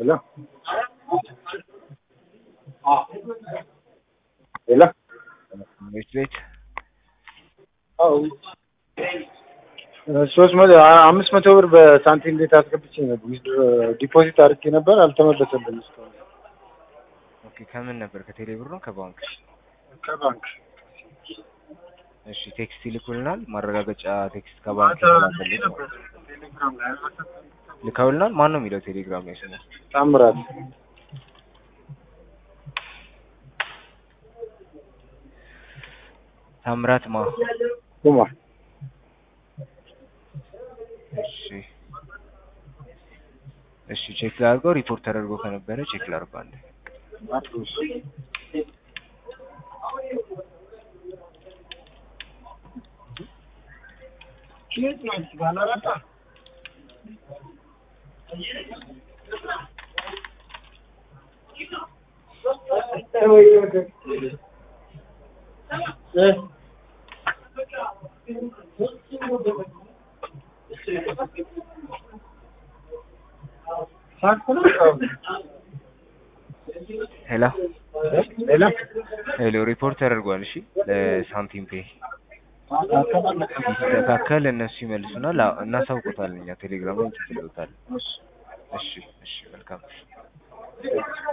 ሄሎ ሄሎ ቤት ቤት ሶስት መቶ አምስት መቶ ብር በሳንቲም ቤት አስገብቼ ነበር ዲፖዚት አድርጌ ነበር አልተመለሰልኝም እስካሁን ኦኬ ከምን ነበር ከቴሌ ብር ነው ከባንክ ከባንክ እሺ ቴክስት ይልኩልናል ማረጋገጫ ቴክስት ከባንክ የተላከልኝ ነው ቴሌግራም ላይ ልከውልናል ማን ነው የሚለው ቴሌግራም ላይ ስሙ ታምራት ታምራት ማ ኩማ እሺ እሺ ቼክ ላድርገው ሪፖርት ተደርጎ ከነበረ ቼክ ላድርገው አንዴ አፕሮስ ሄሎ ሄሎ ሄሎ ሪፖርት ተደርጓል እሺ ለሳንቲም ፔ ሲስተካከል እነሱ ይመልሱናል አዎ፣ እናሳውቆታለን እኛ ቴሌግራም ላይ እንጽፍልዎታለን እሺ እሺ መልካም